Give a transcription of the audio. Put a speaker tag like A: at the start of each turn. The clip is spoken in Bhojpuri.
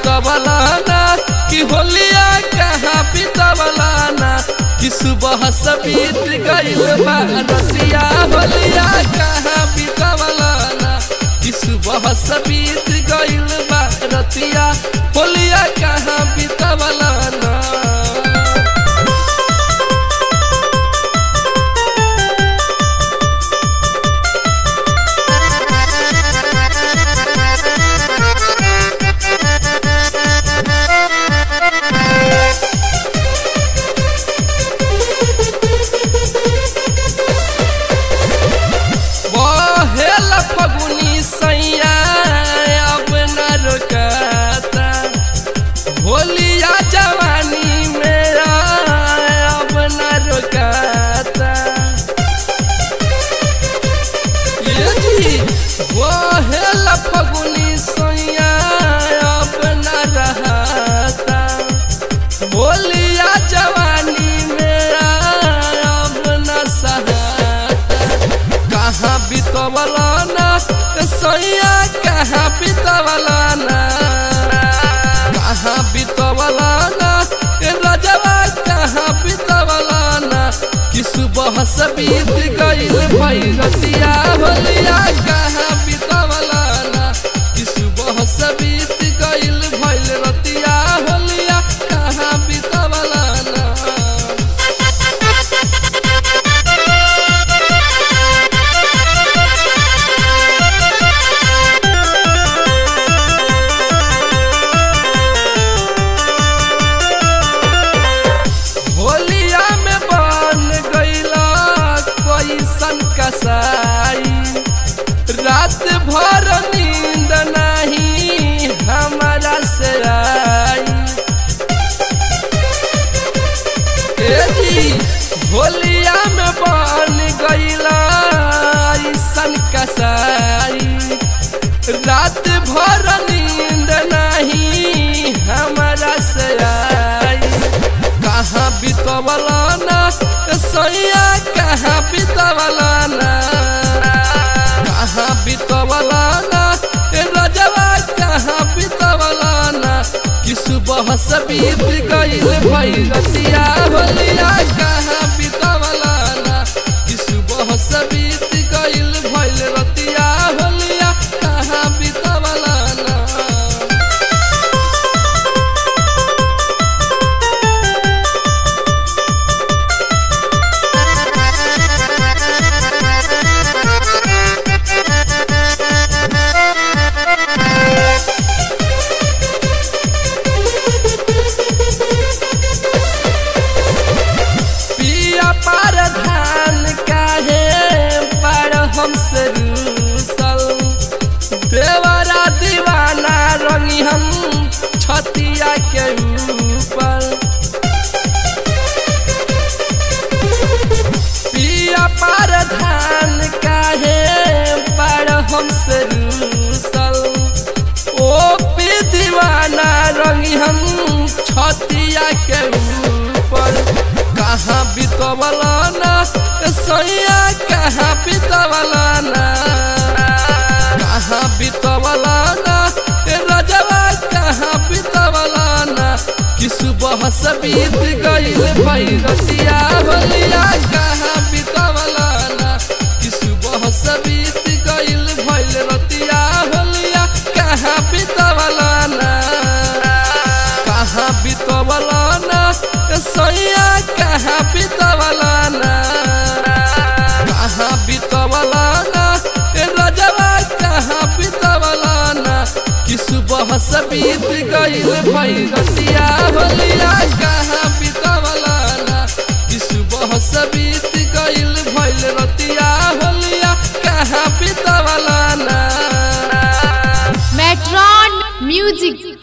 A: बितवलाना कि होलिया कहाँ बितवलाना कि सुबह से बीत गइल बा रतिया होलिया कहाँ बितवलाना कि सुबह से बीत गइल बा रतिया होलिया कहाँ बितवलाना बहेल फगुनी सैया अब न रुकता होलिया जवानी मेरा अब न रुकता ये जी बहेल फगुनी सैया अब न रहता होलिया जवानी मेरा अब न सहता कहाँ बितवलाना सैया कहाँ बितवलाना कहाँ बितवलाना रजवा कहाँ बितवलाना कि सुबह से बीत गइल भैरतिया होलिया कहाँ बितवलाना कि सुबह से बीत गइल भैल रतिया होलिया कहाँ बितवलाना होलिया में बन गईला कैसन कसाई रात भर नींद नहीं हमारा से आई ए जी होलिया में बन गईला ऐसन कसाई रात भर नींद नहीं हमारा से आई कहाँ बितवलाना सैया कहाँ बितवलाना कहाँ बितवलाना रजवा कहाँ बितवलाना कि सुबह से बीत गइल भैरतिया होलिया कहाँ बितवलाना कि सुबह से बीत गइल भैल रतिया होलिया कहाँ बितवलाना पिया पर धान काहे पर हमसे रूसल देवरा दीवाना रंगी हम छतिया के ऊपर पिया पर धान काहे पर हमसे रूसल ओ पी दीवाना रंगी हम छतिया के ऊपर कहाँ बितवलाना सैया कहाँ बितवलाना कहाँ बितवलाना रजवा कहाँ बितवलाना कि सुबह से बीत गइल भैरतिया होलिया कहाँ बितवलाना कि सुबह से बीत गइल भैल रतिया होलिया कहाँ बितवलाना कहाँ बितवलाना सैया कहाँ बितवलाना कहाँ बितवलाना रजवा कहाँ बितवलाना कि सुबह से बीत गइल भैरतिया होलिया कहाँ बितवलाना कि सुबह से बीत गइल भैल रतिया होलिया कहाँ बितवलाना
B: मेट्रॉन म्यूजिक